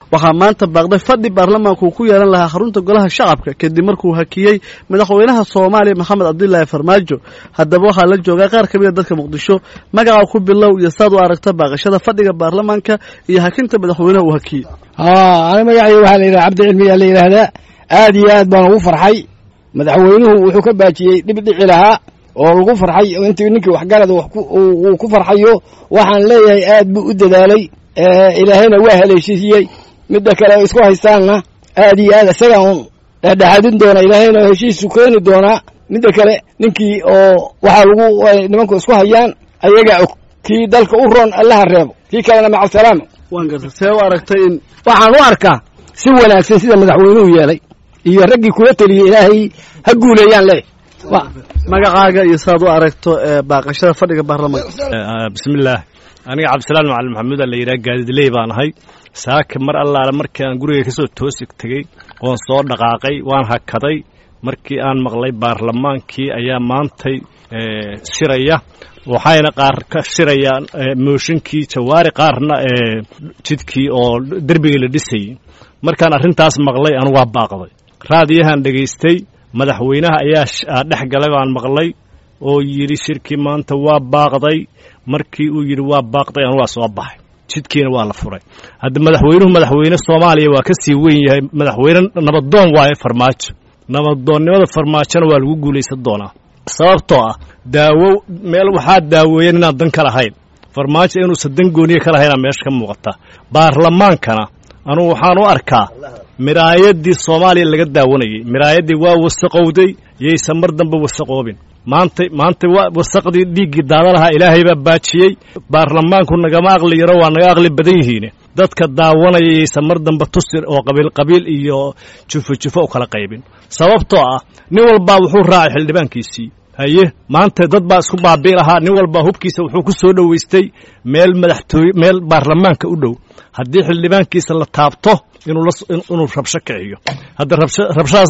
waxaa maanta baaqday fadhi baarlamaanku uu ku yeelan lahaa xarunta golaha shacabka kadib markuu hakiyey madaxweynaha soomaaliya maxamed cabdilaahi farmaajo haddaba waxaa la joogaa qaar ka mid a dadka muqdisho magaca ku bilow iyo saad u aragta baaqashada fadhiga baarlamaanka iyo hakinta madaxweynaha uu hakiyey ani magacay waxaa la yidhaha cabdi cilmiyaa la yidhaahdaa aad iyo aad baan ugu farxay madaxweynuhu wuxuu ka baajiyey dhib dhici lahaa oo lagu farxay intii ninkii waxgarad uu ku farxayo waxaan leeyahay aad buu u dadaalay ilaahayna waa haleeshiiyey midda kale o isku haystaanna aad iyo aad isaga un dhexdhexaadin doona ilaahayna heshiisu keeni doonaa midda kale ninkii oo waxaa lagu nimanku isku hayaan ayagaa og kii dalka u roon allaha reebo kii kalena macasalaama waan garta see u aragtay in waxaan u arkaa si wanaagsan sida madaxweynuhu yeelay iyo raggii kula teliyey ilaahay ha guuleeyaan leh magacaaga iyo saad u aragto baaqashada fadhiga baarlamaanka bismillaah aniga cabdisalaan macalin maxamuud a la yidhaha gaadidley baan ahay saaka mar allaale markii aan guriga ka soo toosig tegey oon soo dhaqaaqay waan hakaday markii aan maqlay baarlamaankii ayaa maantay shiraya waxayna qaar ka shirayaan mooshinkii jawaari qaarna jidkii oo derbigii la dhisayey markaan arrintaas maqlay anu waa baaqday raadiyahan dhegaystay madaxweynaha ayaa dhex galay baan maqlay oo yidhi shirkii maanta waa baaqday markii uu yidhi waa baaqday anu waa soo baxay jidkiina waa la furay hadda madaxweynuhu madaxweyne soomaaliya waa ka sii weyn yahay madaxweyne nabadoon waaye farmaajo nabadoonnimada farmaajona waa lagu guulaysan doonaa sababtoo ah daawo meel waxaa daaweeyan inaan dan ka lahayn farmaajo inuusan dan gooniye ka lahaynaa meesha ka muuqata baarlamaankana anugu waxaan u arkaa miraayaddii soomaaliya laga daawanayey miraayaddii waa wasaqowday yaysan mar dambe wasaqoobin maanta maanta waa wasaqdii dhiiggii daada lahaa ilaahay baa baajiyey baarlamaanku nagama aqli yaro waa naga aqli badan yihiine dadka daawanaya yaysan mar dambe tusir oo qabiil qabiil iyo jufo jufo u kala qaybin sababtoo ah nin walbaa wuxuu raacay xildhibaankiisii haye maanta dad baa isku baabii lahaa nin walbaa hubkiisa wuxuu ku soo dhowaystay meel madaxtooye meel baarlamaanka u dhow haddii xildhibaankiisa la taabto inuu rabsho kiciyo hadda rabshadaas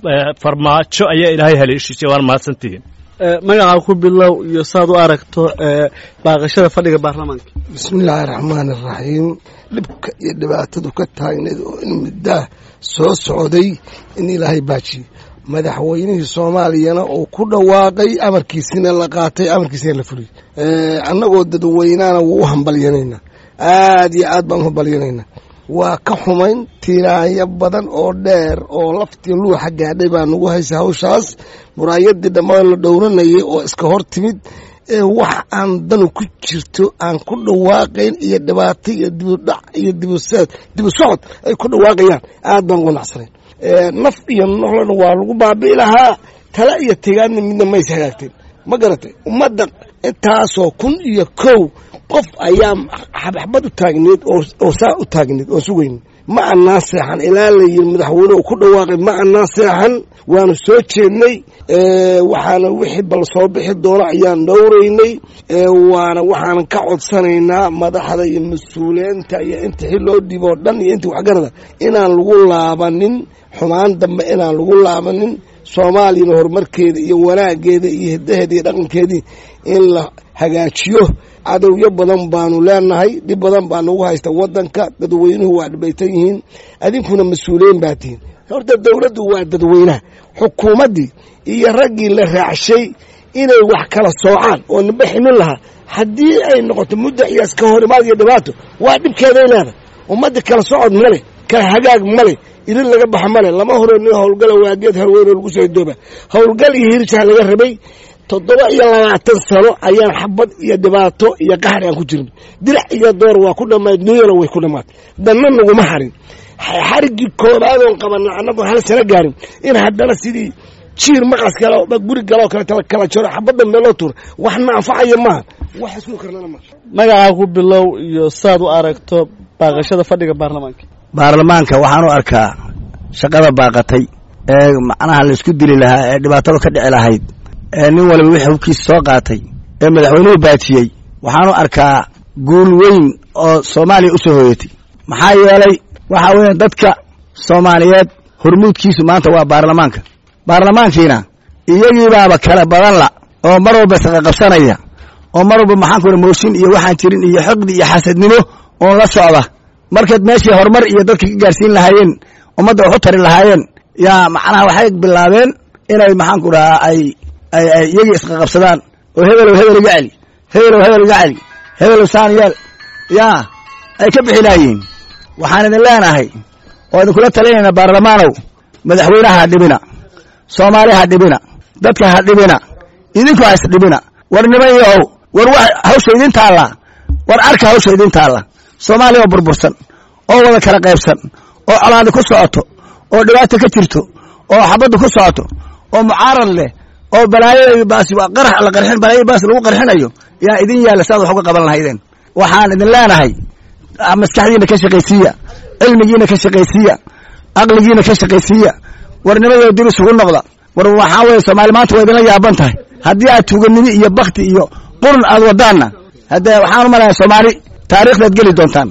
farmaajo ayaa ilaahay haleeshiisay waan mahadsantihiin magacaa ku bilow iyo saad u aragto baaqashada fadhiga baarlamaanka bismillaahi raxmaani raxiim dhibka iyo dhibaatadu ka taagneed oo in middaah soo socday in ilaahay baajiye madaxweynihii soomaaliyana uu ku dhawaaqay amarkiisina la qaatay amarkiisina la fuliyey annagoo dadweynaana wuu u hambalyanaynaa aad iyo aad baan u hambalyanaynaa waa ka xumayn tiraanyo badan oo dheer oo laftii luuxa gaadhay baa nagu haysa hawshaas muraayadii dhammaan la dhowranayay oo iska hor timid ee wax aan danu ku jirto aan ku dhawaaqayn iyo dhibaato iyo dibudhac iyo dibuseed dibu socod ay ku dhawaaqayaan aad baan ugu nacsanayn naf iyo nololna waa lagu baabi'i lahaa tala iyo tegaadna midna maysa hagaagteen ma garatay ummadda intaasoo kun iyo kow qof ayaa xabxabad u taagneed oo saa u taagneed oon sugaynin ma annaan seexan ilaa la yiri madaxweyne uu ku dhawaaqay ma annaan seexan waanu soo jeednay waxaana wixii bal soo bixi doono ayaan dhowraynay waana waxaanan ka codsanaynaa madaxda iyo mas-uuliyiinta iyo inta xil loo dhiboo dhan iyo inta waxgarada inaan lagu laabanin xumaan dambe inaan lagu laabanin soomaaliyana horumarkeeda iyo wanaageeda iyo hidaheeda iyo dhaqankeedii in la hagaajiyo cadowyo badan baanu leenahay dhib badan baa nagu haysta wadanka dadweynuhu waa dhibaytan yihiin adinkuna mas-uuliyiin baa tihiin horta dowladdu waa dadweynaha xukuumaddii iyo raggii la raacshay inay wax kala soocaan oo niba ximin lahaa haddii ay noqoto mudda iyo iska horimaad iyo dhibaato waa dhibkeeday leedahay ummadda kala socod male kala hagaag male ilin laga baxa male lama horeynin howlgala waageed harweynoo lagu soo dooba howlgal iyo hirshaa laga rabay toddoba iyo labaatan sano ayaan xabad iyo dhibaato iyo qaxri aan ku jirin dirac iyo door waa ku dhammaad dunyana way ku dhammaad danna naguma harin xariggii koobaadoon qabana annagoon hal sano gaarin in haddana sidii jiir maqas kale guri galoo kale tala kala jaro xabadda meeloo tuura waxna anfacaya maaha wax isku karnana ma magacaa ku bilow iyo saad u aragto baaqashada fadhiga baarlamaanka baarlamaanka waxaan u arkaa shaqada baaqatay ee macnaha laisku dili lahaa ee dhibaatada ka dhici lahayd ee nin waliba wixii hubkiisa soo qaatay ee madaxweynuhu baajiyey waxaanu arkaa guul weyn oo soomaaliya u soo hooyatay maxaa yeelay waxaa weeye dadka soomaaliyeed hormuudkiisu maanta waa baarlamaanka baarlamaankiina iyagiibaaba kala badan la oo mar walba saqaqabsanaya oo mar walba maxaan ku mooshin iyo waxaan jirin iyo xiqdi iyo xasadnimo oon la socda markaad meeshii horumar iyo dadka ka gaarsiin lahaayeen ummadda wax u tari lahaayeen yaa macnaha waxay bilaabeen inay maxaanku dhahaa ay ay ay iyagii isqaqabsadaan oo hebelow hebel iga celi hebelow hebel iga celi hebelow saan yeel yaa ay ka bixi laayihiin waxaan idin leenahay oo idinkula talinayna baarlamaanow madaxweynaha ha dhibina soomaali ha dhibina dadka ha dhibina idinku ha isdhibina war niman yahow war wax hawsha idin taalla war arka hawsha idin taalla soomaaliya oo burbursan oo wada kala qaybsan oo colaadi ku socoto oo dhibaata ka jirto oo xabaddu ku socoto oo mucaarad leh oo balaayo baasi waa qarax la qarxin balaayo baasi lagu qarxinayo yaa idin yaalla saad wax uga qaban lahaydeen waxaan idin leenahay maskaxdiina ka shaqaysiiya cilmigiina ka shaqaysiiya aqligiina ka shaqaysiiya war nimayo dib isugu noqda war waxaa weeye soomaali maanta waa idinla yaaban tahay haddii aad tuuganimi iyo bakti iyo qurun aad wadaanna haddee waxaan u malayaa soomaali taariikhdaad geli doontaan